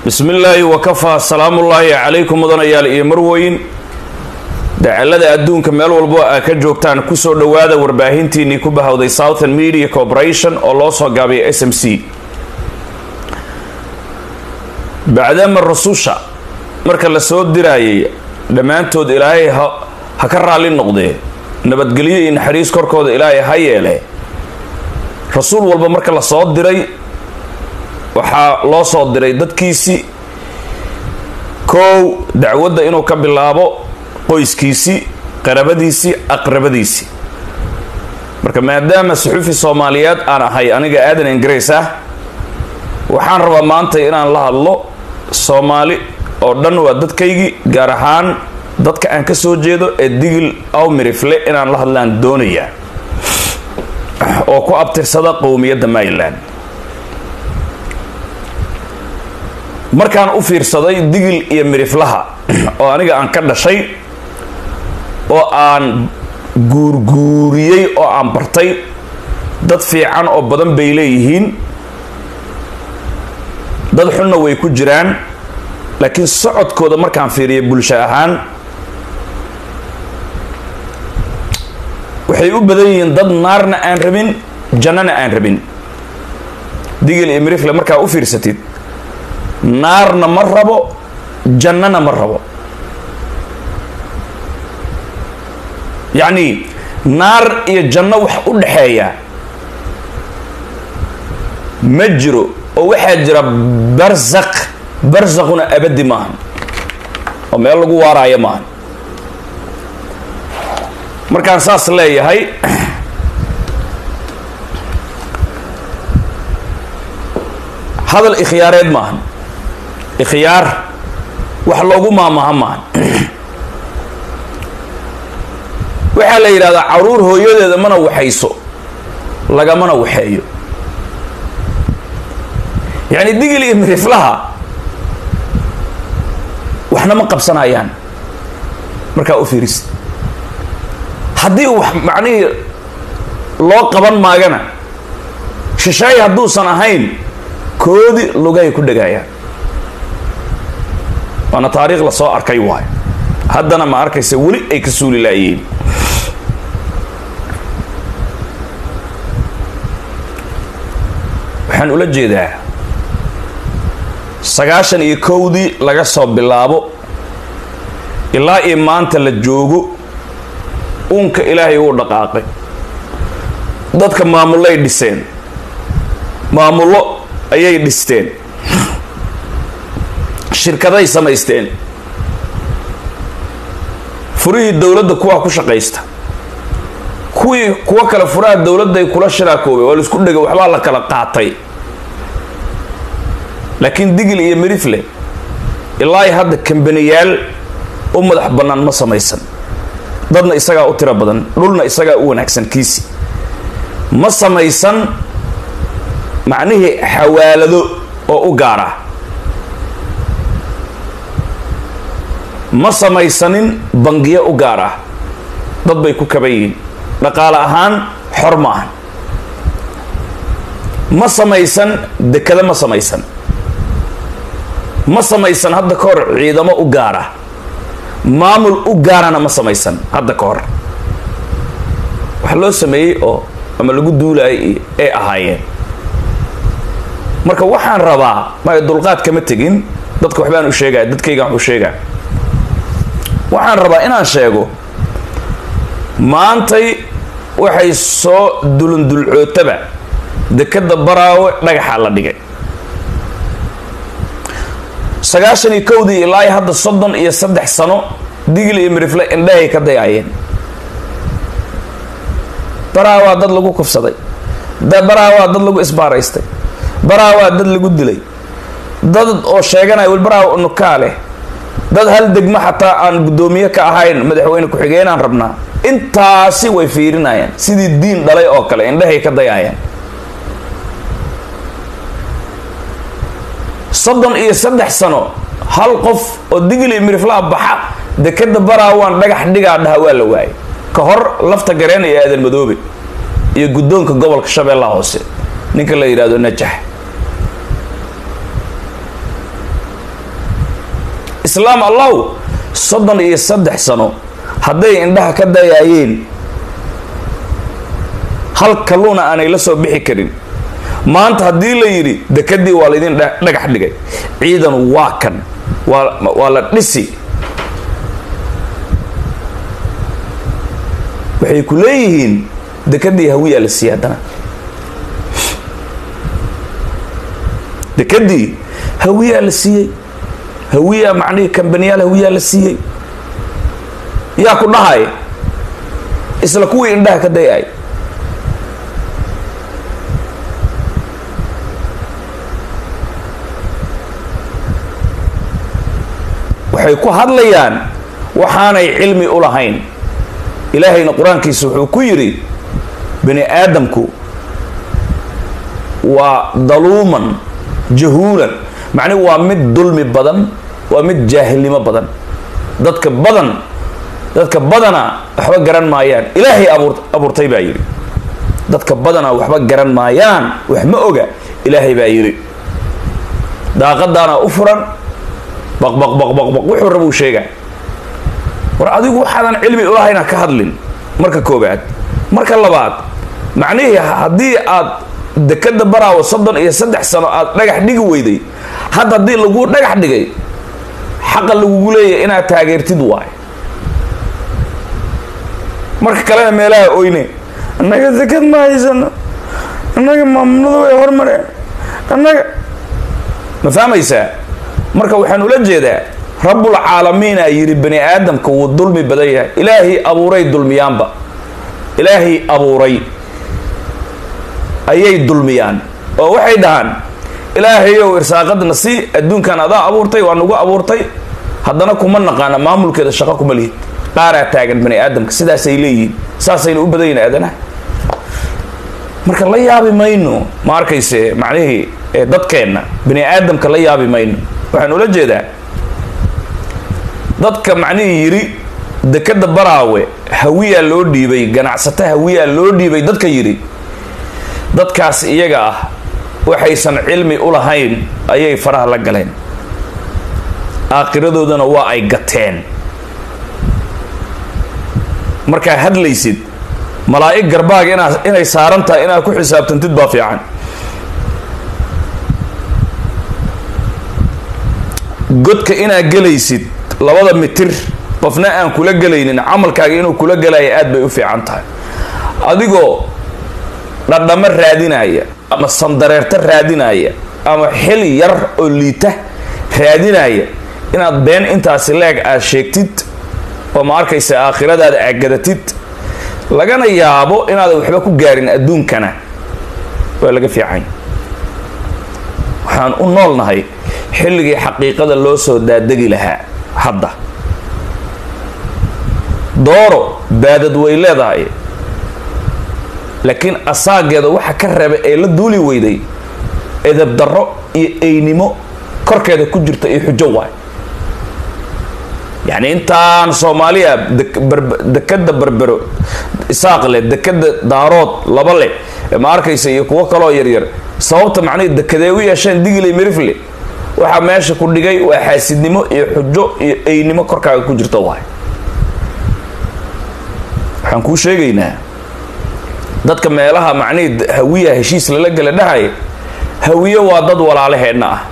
bismi illaahi wakafaa salaamullaahi calaykum mudanayaal iyo marweyn dacalada adduunka meel walbo aa ka joogtaan kusoo dhowaada warbaahintiinii ku bahowday southern media corporation oo loo soo gaabiyay s m c bacdama rasusha marka la soo diraayay dhammaantood ilaahay ha ka raalli noqdee nabadgelyo iyo naxariis korkooda ilaahay ha yeele rasuul walba marka la soo diray waxaa loo soo diray dadkiisii kow dacwadda inuu ka bilaabo qoyskiisii qarabadiisii aqrabadiisii marka maadaama suxufi soomaaliyeed aan ahay aniga aadan ingiriis ah waxaan rabaa maanta inaan la hadlo soomaali oo dhan waa dadkaygii gaar ahaan dadka aan ka soo jeedo ee digil aw mirifle inaan la hadlaan doonayaa oo ku abtirsada qowmiyadda maryland markaan u fiirsaday digil iyo miriflaha oo aniga aan ka dhashay oo aan guurguuriyey oo aan bartay dad fiican oo badan bay leeyihiin dad xunna way ku jiraan laakiin socodkooda markaan fiiriya bulsho ahaan waxay u badan yihiin dad naarna aan rabin jannana aan rabin digil iyo mirifle markaa u fiirsatid naarna ma rabo jannana ma rabo yacni naar iyo janno wax u dhaxeeya ma jiro oo waxaa jira barzaq barzaquna abadi maahan oo meel lagu waaraayo maahan markaan saas leeyahay hadal ikhyaareed maahan ikhyaar wax loogu maamaha maahan waxaa la yidhahdaa caruur hooyadeeda mana waxayso lagamana waxeeyo yacni digil iyo miriflaha waxna ma qabsanayaan markaa u fiiris haddii wax macnihii loo qaban maagana shishaay hadduusan ahayn koodi lugahay ku dhagaayaan waana taariikh la soo arkay waayo haddana ma arkaysa weli ay ka suuli laayeen waxaan ula jeedaa sagaashan iyo kowdii laga soo bilaabo ilaa iyo maanta la joogo uunka ilaahay uu dhaqaaqay dadka maamulloay dhiseen maamullo ayay dhisteen shirkaday samaysteen furihii dowladda kuwaa ku shaqaysta kuwii kuwo kale furaha dowladday kula shiraakoobay waa laisku dhegay waxbaa la kala qaatay laakiin digil iyo mirifle ilaa hadda kambaniyaal u madax bannaan ma samaysan dadna isagaa u tiro badan dhulna isagaa u wanaagsan kiisi ma samaysan macnihii xawaalado oo u gaara ma samaysanin bangiyo u gaar ah dad bay ku kaban yihiin dhaqaale ahaan xor ma ahan ma samaysan dekado ma samaysan ma samaysan hadda ka hor ciidamo u gaara maamul u gaarana ma samaysan hadda ka hor wax loo sameeyey oo ama lagu duulaayay ay ahaayeen marka waxaan rabaa ma dulqaad kama tegin dadka waxbaan u sheegaya dadkaygaan wax u sheegaa waxaan rabaa inaan sheego maantay waxay soo dulundulcootaba dekada baraawe dhagaxaa la dhigay sagaashan iyo kowdii ilaa hadda soddon iyo saddex sano digil iyo mirifle indhahay ka dayaayeen baraawaa dad lagu kufsaday baraawaa dad lagu isbaaraystay baraawaa dad lagu dilay dad oo sheeganaya wel baraawa unukaa leh dad hal degmo xataa aan guddoomiye ka ahayn madaxweyne ku-xigeenaan rabnaa intaasi way fiirinayaan sidii diin dhalay oo kale indhahay ka dayaayaan soddon iyo saddex sano hal qof oo digil iyo miriflaha baxa dekada baraawaan dhagax dhigaa dhaha waa la waayay ka hor lafta gareen iyo aadan madoobe iyo guddoonka gobolka shabeellaha hoose ninka la yidhahdo najax islaam allow soddon iyo saddex sano hadday indhaha ka dayaayeen hal kalluuna aanay la soo bixi karin maanta haddii la yidhi dekadii waa laydin dhagax dhigay ciidan waa kan waa waa la dhisi waxay ku leeyihiin dekadii hawiyaa la siiyey haddana dekadii hawiyaa la siiyey hawiyaa macnihii kambaniyaal hawiyaa la siiyey yaa ku dhahay isla kuwii indhaha ka dayay waxay ku hadlayaan waxaanay cilmi u lahayn ilaahayna qur-aankiisa wuxuu ku yidhi bani aadamku waa daluuman jahuulan macnihi waa mid dulmi badan waa mid jaahilnimo badan dadka badan dadka badana waxba garan maayaan ilaahay abuur abuurtay baa yidhi dadka badana waxba garan maayaan wax ma oga ilaahay baa yidhi daaqadaana u furan baqbaqbaqbaqbaq wuxuu rabuu sheegaa war adigu waxaadan cilmi ulahayna ka hadlin marka koobaad marka labaad macnihii haddii aad dekada baraawo soddon iyo saddex sano aad dhagax dhigi weyday hadda haddii laguu dhagax dhigay xaqa lagugu leeyahy inaad taageertid waay marka kalena meelaha oyne annaga dekad ma haysano annaga maamuladu way hormareen annaga ma fahmaysaa marka waxaan ula jeedaa rabbul caalamiina yidhi bani aadamka wuu dulmi badan yahay ilaahii abuuray dulmiyaanba ilaahii abuuray ayay dulmiyaan oo waxay dhahaan ilaahayow irsaaqadna si adduunkan adaa abuurtay waa nagu abuurtay haddana kuma naqaana maamulkeeda shaqo kuma lihid qaaraa taagan bani aadamka sidaasay leeyihiin saasayna u badan yihin aadanaha marka la yaabi mayno ma arkayse macnihii dadkeenna bani aadamka la yaabi mayno waxaan ula jeedaa dadka macnihii yidhi dekada baraawe hawiyaa loo dhiibay ganacsato hawiyaa loo dhiibay dadka yidhi dadkaas iyaga ah waxaysan cilmi u lahayn ayay faraha la galeen aakhiradoodana waa ay gateen markaa hadlaysid malaa'ig garbaaga inaa inay saaran tahay inaad ku xisaabtantid baa fiican godka inaad gelaysid labada mitir qofna aan kula gelaynin camalkaaga inuu kula gelaya aad bay u fiican tahay adigoo dhadhamo raadinaya ama sandareerta raadinaya ama xil yar oo liita raadinaya inaad been intaasi leeg aad sheegtid oo ma arkaysa aakhiradaada aagadatid lagana yaabo inaadan waxba ku gaarin adduunkana waa laga fiican waxaan u noolnahay xilligii xaqiiqada loo soo daadegi lahaa hadda dooro baadad way leedahay laakiin asaageeda waxa ka reebay ee la duuli weyday edab darro iyo eynimo korkeeda ku jirta iyo xujo waay yacni intaan soomaaliya dekada berbero isaaq leh dekada daarood laba leh ma arkaysa iyo kuwo kaloo yaryar sababta macnihii dekadee u yeesheen digile mirifle waxaa meesha ku dhigay waa xaasidnimo iyo xujo iyo eynimo korkaaga ku jirta waay waxaan kuu sheegaynaa dadka meelaha macnihii hawiya heshiis lala gala dhahay hawiye waa dad walaalaheenna ah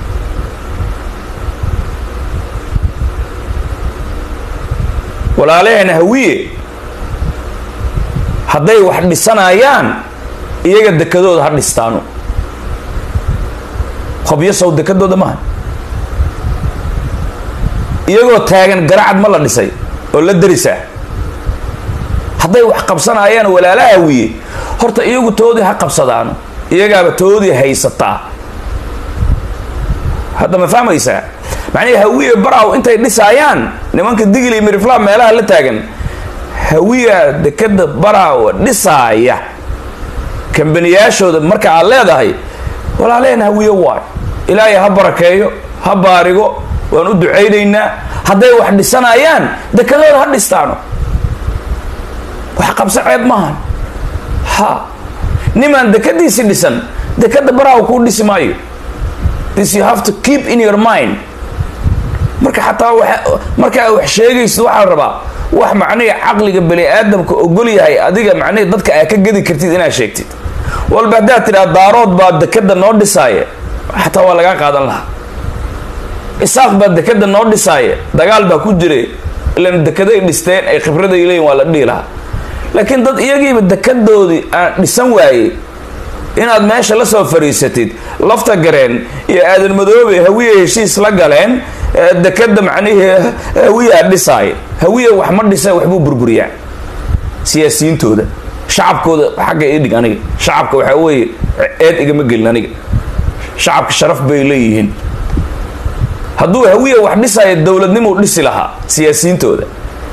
walaalaheena hawiye hadday wax dhisanayaan iyaga dekadooda ha dhistaano qobyo sow dekadooda maaha iyagoo taagan garacad ma la dhisay oo la darisaa hadday wax qabsanayaan walaalaha hawiye horta iyagu toodii ha qabsadaano iyagaaba toodii haysataa hadda ma fahmaysaa macnihii hawiye baraw intay dhisaayaan nimanka digil iyo mirifla meelaha la taagan hawiya dekada baraawa dhisaaya kambaniyaashooda marka aad leedahay walaalehen hawiye waay ilaahay ha barakeeyo ha baarigo waan u ducaynaynaa hadday wax dhisanayaan dekadooda ha dhistaano wax qabso ceeb maahan ha nimaan dekadiisi dhisan dekada baraawa kuu dhisi maayo this you have to keep in your mind marka xataa wa markaa wax sheegaysid waxaa la rabaa wax macnihi caqliga bani aadamka ogol yahay adiga macnihi dadka aa ka gedi kartid inaad sheegtid walba haddaad tidhaa daarood baa dekada noo dhisaaya xataa waa lagaa qaadan lahaa isaaq baa dekada noo dhisaaya dagaal baa ku jiray ilan dekeday dhisteen ay khibraday leeyihin waa la dhihi lahaa laakiin dad iyagiiba dekadoodii aan dhisan waayey inaad meesha la soo fariisatid lafta gareen iyo aadan madoobe hawiya heshiis la galeen dekada macnihii hawiyaa dhisaaya hawiya wax ma dhisa waxbuu burburiyaa siyaasiyiintooda shacabkooda xagga ii dhig aniga shacabka waxaa weeye eed igama gelin aniga shacabka sharaf bay leeyihiin hadduu hawiya wax dhisaayo dowladnimuu dhisi lahaa siyaasiyiintooda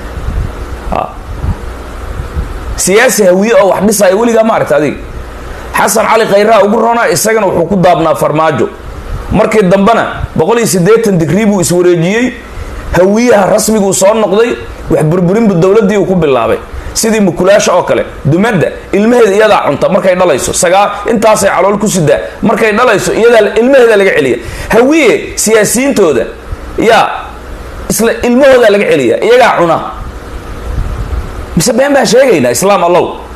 siyaasi hawiye oo wax dhisaayo weligaa ma aragta adiga xasan cali khayraha ugu roonaa isagana wuxuu ku daabnaa farmaajo markii dambena boqol iyo siddeetan digrii buu iswareejiyey hawiyaha rasmiguu soo noqday wax burburinbu dowladdii uu ku bilaabay sidii mukulaasha oo kale dumadda ilmaheeda iyadaa cunta markay dhalayso sagaa intaasay calool ku sidaa markay dhalayso iyadaa ilmaheeda laga celiya hawiye siyaasiyiintooda yaa isla ilmahoodaa laga celiya iyagaa cuna mise been baan sheegaynaa islaam allow